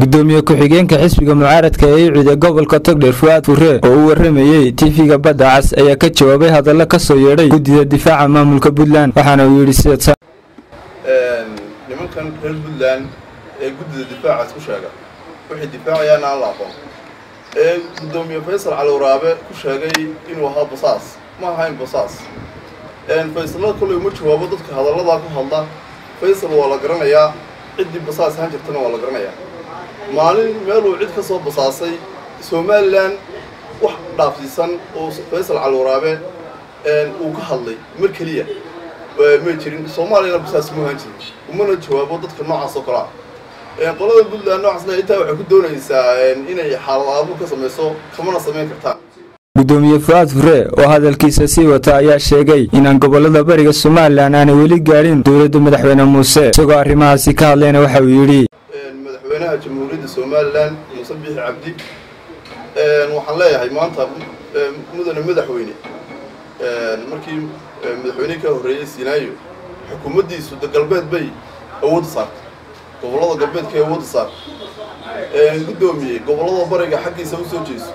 gudoomiye ku-xigeenka xisbiga mucaaradka ee ciida gobolka togdheer fuaad fure oo u waramayey tiifiga badda cas ayaa ka jawaabay hadallo ka soo yeedhay guddida difaaca maamulka puntland waxaana uu yidhi sida nimankan reer puntland ee guddida difaacaas ku sheega waxay difaacayaan aan la aqoon ee guddoomiye faysal cali waraabe ku sheegay inuu ahaa basaas ma ahayn basaas faysalada kolley uma jawaabo dadka hadalladaa ku hadla faysal waa la garanayaa ciddii basaas ahaan jirtana waa la garanayaa maalin meeluu cid ka soo basaasay somalilan wax dhaafsiisan oo faysal cali waraabe uu ka hadlay mar keliya ma jirin soomaaliyana basaas ma ahaan jirin umana jawaabo dadka noocaas oo kale ah qolada puntland noocaasna intaa waxay ku doonaysaa inay xaalad aabur ka samayso kamana samayn kartaan gudoomiye fuaad fure oo hadalkiisa sii wata ayaa sheegay inaan gobolada bariga somalilan aanay weli gaadhin dowladda madaxweyne muuse isagoo arrimahaasi ka hadlayna waxa uu yidhi madaxweynaha jamhuuriyadda somalilan muuse biixi cabdi waxaan leeyahay maanta mudane madaxweyne markii madaxweynihii ka horreeyey sinaayo xukuumaddiisu de galbeed bay awoodda saartay gobollada galbeedka ay awoodda saartay guddoomiye gobollada bariga xaggiisa u soo jeeso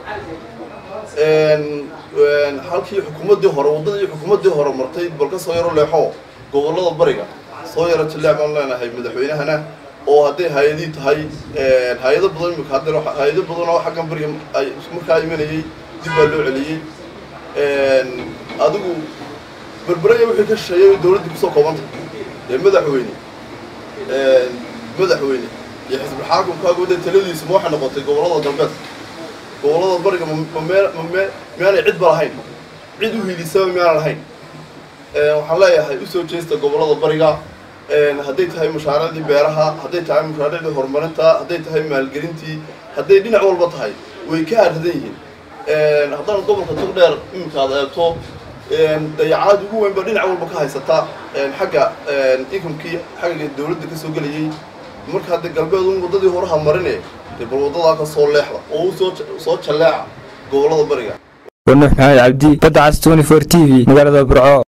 halkii xukuumaddii hore waddadii xukuumaddii hore martay bal ka soo yaro leexo gobollada bariga soo yaro jaleec baan leenahay madaxweynahana oo hadday hay-adii tahay hay-ado badan imika hadda hay-ado badan oo xaggan bariga ay markaa imanayay dib baa loo celiyey adigu berberaya wixii ka shisheeyay dowladdii kusoo koobantay ee madaxweyne madaxweyne iyo xisbul xaakumkaagu de taladiisu ma waxay noqotay gobollada galbeedka gobollada bariga miyaanay cid ba lahayn cid u hiilisaba miyaanan lahayn waxaan leeyahay usoo jeesta gobollada bariga hadday tahay mashaariicdii beeraha hadday tahay mashaariicdii horumarinta hadday tahay maalgelintii hadday dhinac walba tahay way ka harradan yihiin haddana gobolka togdheer iminka ad eegto dayacaad ugu weyn ba dhinac walba ka haysata xagga inkamkii xagga dawladda ka soo gelayay marka hadda galbeed un waddadii horaha marine dee bal waddadaa ka soo leexda oo u soo soo jalleeca gobollada bariga wanuux maxamed cabdi badda cas twenty four t v magaalada burco